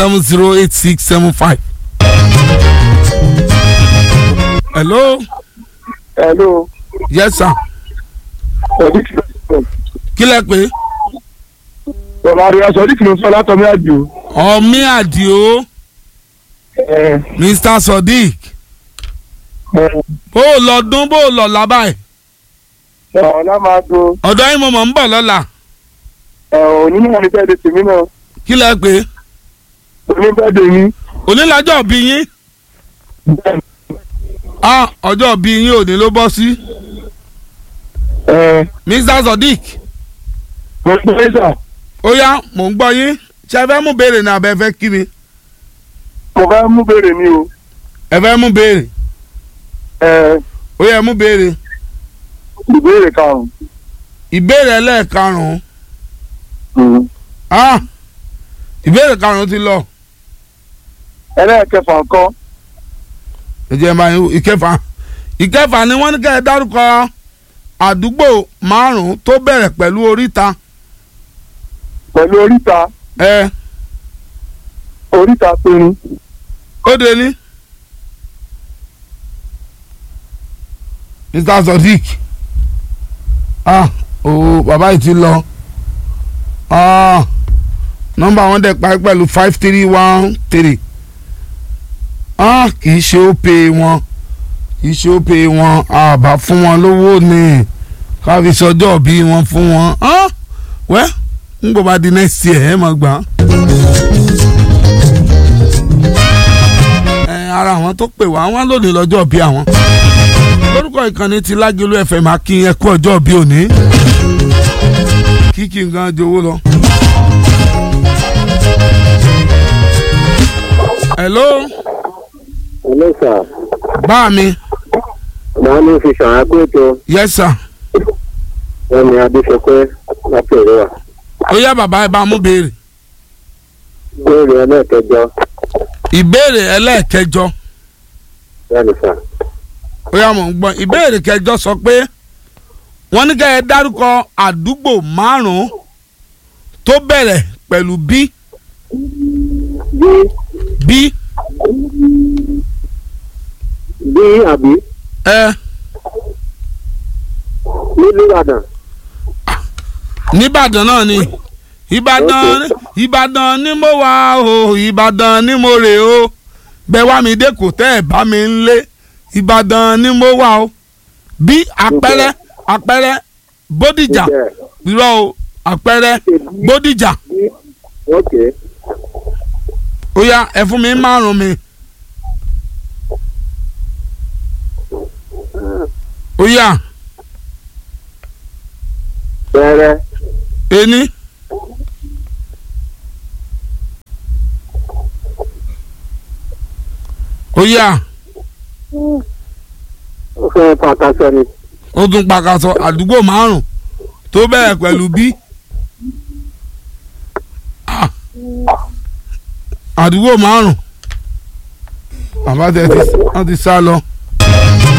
seven zero eight six seven five. hello hello yes sir sọdí kìlọ̀ kí lẹ pé bàbá rẹ̀ sọdí kìlọ̀ sọ látọ̀mí àjò ọmí àdìo ẹ mr sodiq ẹ bó o lọ dún bó o lọ lábàá ẹ ọ̀la máa do ọ̀dọ́ yín mo mọ̀ ń bọ̀ lọ́la ẹ òní náà ní bẹ́ẹ̀ de tèmi náà kí lẹ pé òní bẹ́ẹ̀ de mi onílàjọ́ bí yín bẹ́ẹ̀ ah ọjọ́ bí yín òní ló bọ́ sí ẹ mr sodiq mo gbé sà ó yá mò ń gbọ́ yín ṣe ẹ fẹ́ mú béèrè ní abẹ́ fẹ́ kí mi mo fẹ́ mú béèrè mi o ẹ fẹ́ mú béèrè ẹ ó yẹ mú béèrè ìbéèrè karùn-ún ìbéèrè ẹlẹ́ẹ̀karùn-ún ah ìbéèrè karùn-ún ti lọ ẹlẹ́ẹ̀kẹfà ńkọ́ ẹ jẹ́ máa yín ìkẹfà ìkẹfà ni wọ́n ní kẹ́ ẹ dárúkọ àdúgbò márùn-ún tó bẹ̀rẹ̀ pẹ̀lú oríta pẹ̀lú oríta ẹ oríta pinnu ó de ní. mr sodiq ah ooo bàbá yìí ti lọ ah nọ́mbà wọn dẹ̀ parí pẹ̀lú five three one three ah kì í ṣe ó pe wọn kì í ṣe ó pe wọn àbá fún wọn lówó ni ká fi sọjọ́ bí wọn fún wọn ah wẹ́ ń gbọ́ bá di next year ẹ̀ mọ̀ gbà. ẹ ara àwọn tó pè wá wọn lónìí lọ́jọ́ bí àwọn lórúkọ ìkànnì ti lágẹ̀lú fm akin ẹkú ọjọ́ bí òní kíkì nǹkan jowó lọ. hello Hello sir. bá mi Màá ní fi ṣàrà pé ètò yes sir wọn ni Adéṣọpẹ́ láti Òrùwà. ó yá bàbá ẹ bá mú béèrè Béèrè ẹlẹ́ẹ̀kẹjọ ìbéèrè ẹlẹ́ẹ̀kẹjọ bẹ́ẹ̀ni sà. ó yá mò ń gbọ́ ìbéèrè kẹjọ sọ pé wọ́n ní ká ẹ dárúkọ àdúgbò márùn-ún tó bẹ̀rẹ̀ pẹ̀lú bí Bí bí bí àbí ẹ nílùú Ìbàdàn. nìbàdàn náà ni ìbàdàn ìbàdàn ni mo wà o ìbàdàn ni mo rè o bẹ́ẹ̀ wá mi dé kò tẹ́ ẹ̀ bá mi ń lé ìbàdàn ni mo wà o bí àpẹẹrẹ àpẹẹrẹ bódìjà Níbẹ̀ irọ́ o àpẹẹrẹ bódìjà bí ok ó yá ẹ fún mi márùn mi ó yá bẹ̀rẹ̀ ení ó yá ó fẹ́ pàtàkì ni. ó tún pàkàṣọ àdúgbò márùn tó bẹ̀rẹ̀ pẹ̀lú bí Ah. àdúgbò márùn bàbá tẹ ti wọ́n ti sá lọ.